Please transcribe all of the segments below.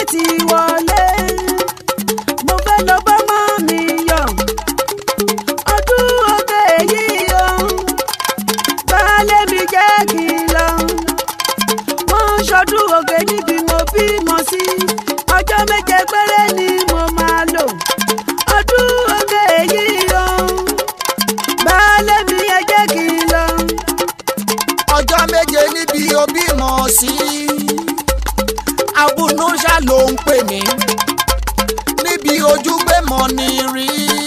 ti wọlé mo fẹ́ lọ bá mọ́ mi yọ̀ ọdún oge yìí o baálé mi jẹ́ kí n lọ wọ́n ń ṣọdún oge níbi mo bímọ sí ọjọ́ méje péré ni mo máa lò ọdún oge yìí o baálé mi ẹ jẹ́ kí n lọ. ọjọ́ méje níbi òbí mọ̀ sí abunúṣà ló ń pè mí níbi ojúgbé mọ́ ni rí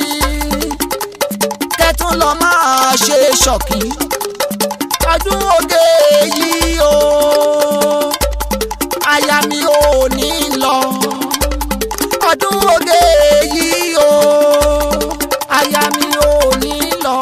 kẹtún lọ máa ṣe ṣọ̀kí ọdún oge yìí o aya mi ò ní lọ ọdún oge yìí o aya mi ò ní lọ.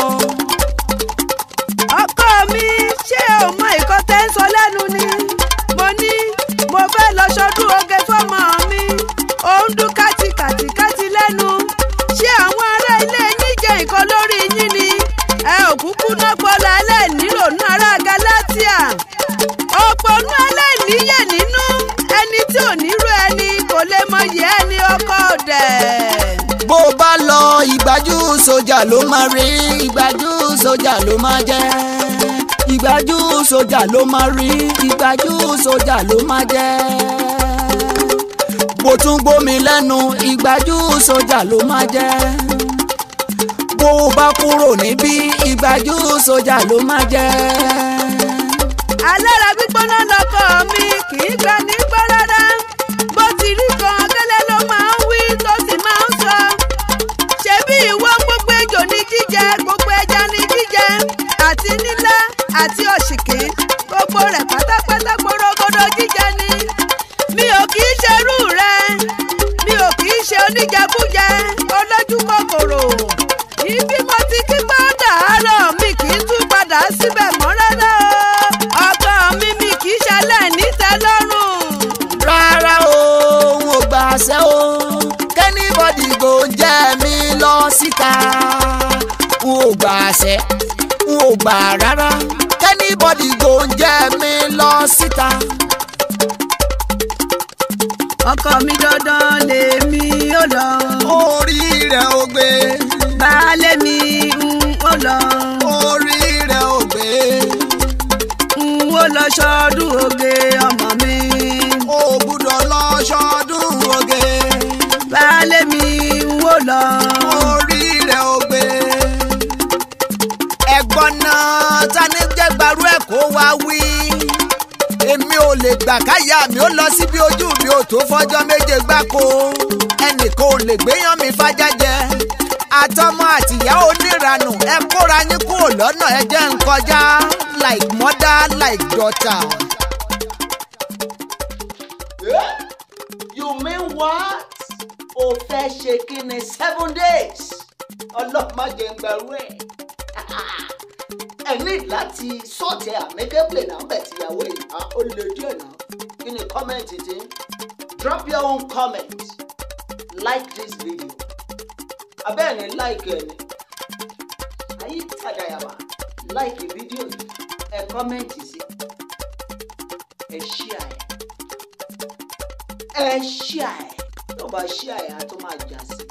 ọkọ mi ṣé o mọ ìkọ́ tẹ́ ń sọ lẹ́nu ni mo ní mo fẹ́ lọ ṣọdún oge fọ́mọ mi ò ń dún kátìkàtìkátì lẹ́nu ṣé àwọn ará ilé yín jẹ́ nǹkan lórí yín ni ẹ ò kúkú náà pọlọ aláìníròónú ará Gálátíà òpònú aláìníyè nínú ẹni tí ò nírú ẹni kò lè mọyì ẹni ọkọ dẹ̀. bó o bá lọ ìgbájú sójà ló máa rí ìgbájú sójà ló máa jẹ́ ìgbájú sójà ló máa rí ìgbájú sójà ló máa jẹ́ bó tún gbómi lẹ́nu ìgbájú sójà ló máa jẹ́ bó o bá kúrò níbí ìgbájú sójà ló máa jẹ́ alára gbígbóná lọkọ mi kì í gbà nígbà rárá bó ti rí kan gẹ́lẹ́ ló máa ń wí tó sì máa ń sọ ṣebí ìwọ gbogbo ejò ní jíjẹ gbogbo ẹja ní jíjẹ àti nílá àti òṣìkì gbogbo rẹ̀ pátápátá gbòrògbòdò jíjẹ ni mi ò kì í ṣerú rẹ mi ò kì í ṣe oníjẹkújẹ olójú kòkòrò ibi mo ti kí pọ́ńdà àárọ̀ mi kì í tún padà síbẹ̀ mọ́ rárá o ọkọ mi mi kì í ṣẹlẹ̀ nítẹ́lọ́rùn. rárá o n ò gbà ṣẹ́ o kẹ́nìbọ̀dì kò jẹ́ mi lọ síta n ò gbà ṣẹ́ n ò gbà rárá kẹ́nìbọ̀dì kò jẹ́ mi lọ síta. ọkọ mi dandan lèmi ó lọ orí rẹ̀ ò gbé baálé mi ń ó lọ orí rẹ̀ ò gbé ń ó lọ ṣọdún oge ọmọ mi o gbúdọ̀ lọ ṣọdún oge baálé mi ń ó lọ. orí rẹ̀ ò gbé. ẹ̀gbọ́n náà ta ni jẹ́ gbarú ẹ̀ kó wá wí. èmi ò lè gbà káyà mi ó lọ síbi ojú mi ò tó fọjọ́ méje gbáko ẹnìkan ò lè gbéyàn mi fájá jẹ àtọmọ àtìyá oníranù ẹ kóra yín kúrò lọ́nà ẹ jẹ́ ń kọjá like mother like daughter. you mean what? o fẹ́ ṣe kí ni seven days ọlọ́mọ jẹ́ ń gbàrú ẹ̀ ẹ ní láti sọ̀tì àmẹ́kẹ́pẹ́ náà bẹ̀ tìyàwó yìí á ó lè díẹ̀ náà kí ni kọ́mẹ̀ntì tí drop your own comment like this video abẹ́ẹ̀ ni like ẹ̀ ni ayé tàdáyàwá like video yìí ẹ kọ́mẹ̀ntì sí ẹ share ẹ ẹ share ẹ tó bá share ẹ á tó máa jà sí